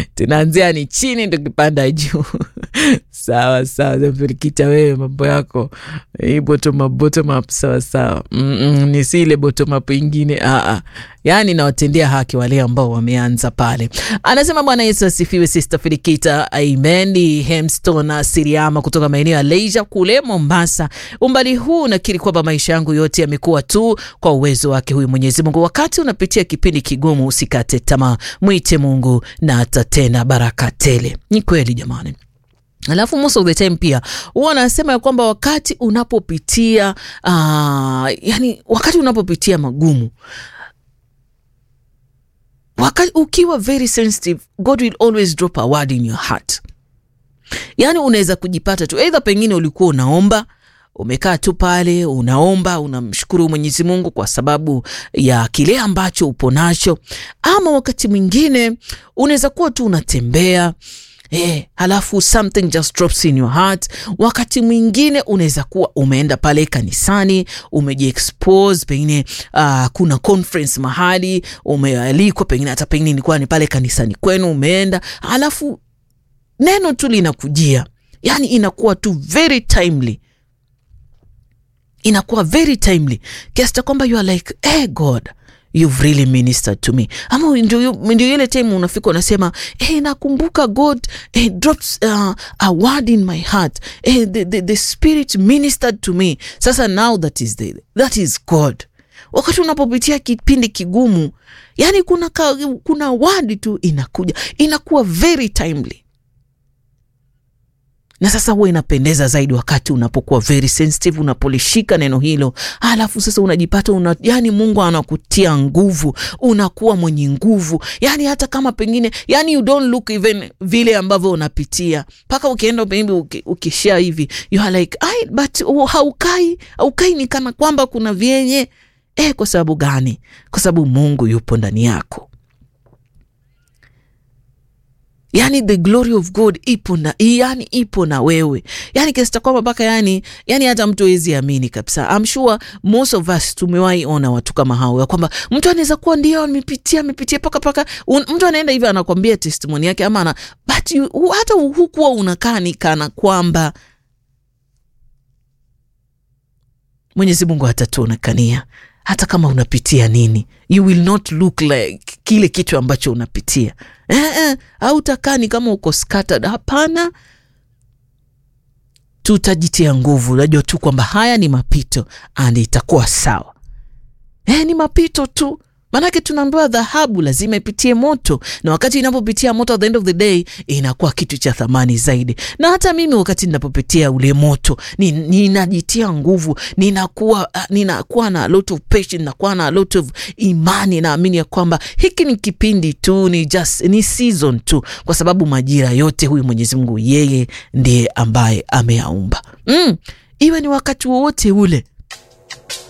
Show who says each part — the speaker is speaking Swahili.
Speaker 1: tunaanzia ni chini tukipanda juu sawa sawa zafirikita wewe mambo yako hii bottom up, bottom up sawa sawa Mm-mm, ni si ile bottom up ingine Aa. yaani nawatendea haki wale ambao wameanza pale anasema bwana yesu asifiwe sister firikita amen ni hemston siriama kutoka maeneo ya leisure kule mombasa umbali huu nakiri kwamba maisha yangu yote yamekuwa tu kwa uwezo wake huyu mwenyezi mungu wakati unapitia kipindi kigumu usikate tamaa mwite mungu na atatenda baraka tele ni kweli jamani alafu most of the time pia huwa anasema ya kwamba wakati unapopitia uh, yani wakati unapopitia magumu wakati ukiwa very sensitive god will always drop a word in your heart yaani unaweza kujipata tu eidha pengine ulikuwa unaomba umekaa tu pale unaomba unamshukuru mwenyezi mungu kwa sababu ya kile ambacho upo nacho ama wakati mwingine unaweza kuwa tu unatembea Eh, halafu something just drops in your heart. Wakati mwingine unaweza kuwa umeenda pale kanisani umejiexpose, pengine uh, kuna conference mahali umealikwa, pengine hata pengine ilikuwa ni pale kanisani kwenu umeenda, halafu neno tu linakujia, yani inakuwa tu very timely inakuwa very timely kiasi cha kwamba you are like hey god you've really ministered to me ama ndio ndio ile time unafika unasema hey, nakumbuka god hey, drops uh, a word in my heart hey, the, the, the spirit ministered to me sasa now that is, the, that is god wakati unapopitia kipindi kigumu yani kuna, ka, kuna word tu inakuja inakuwa very timely na sasa huwa inapendeza zaidi wakati unapokuwa very sensitive unapolishika neno hilo alafu sasa unajipata una, yani mungu anakutia nguvu unakuwa mwenye nguvu yani hata kama pengine yani you don't look even vile ambavyo unapitia mpaka ukienda pengine uki, ukishia hivi you are like I, but uh, haukai haukai ni kana kwamba kuna vyenye eh, kwa sababu gani kwa sababu mungu yupo ndani yako yani the glory of god ipo na yani ipo na wewe yani kiasi cha kwamba mpaka yani yani hata mtu hawezi amini kabisa I'm sure most of us tumewahi ona watu kama hao ya kwamba mtu anaweza kuwa ndio amepitia amepitia paka paka un, mtu anaenda hivyo anakwambia testimony yake ama ana but you, hu, hata hukuwa unakaa ni kana kwamba mwenyezi mungu hatatuonekania hata kama unapitia nini you will not look like kile kitu ambacho unapitia eh, eh, au takani kama uko scattered hapana tutajitia nguvu unajua tu kwamba haya ni mapito and itakuwa sawa eh, ni mapito tu maanake tunaambiwa dhahabu lazima ipitie moto na wakati inapopitia moto at the end of the day inakuwa kitu cha thamani zaidi na hata mimi wakati ninapopitia ule moto ninajitia ni nguvu ninakuwa uh, ninakuwa na a lot of patience nakuwa na a lot of imani naamini ya kwamba hiki ni kipindi tu ni just ni season tu kwa sababu majira yote huyu mwenyezi mungu yeye ndiye ambaye ameyaumba mm, iwe ni wakati wowote ule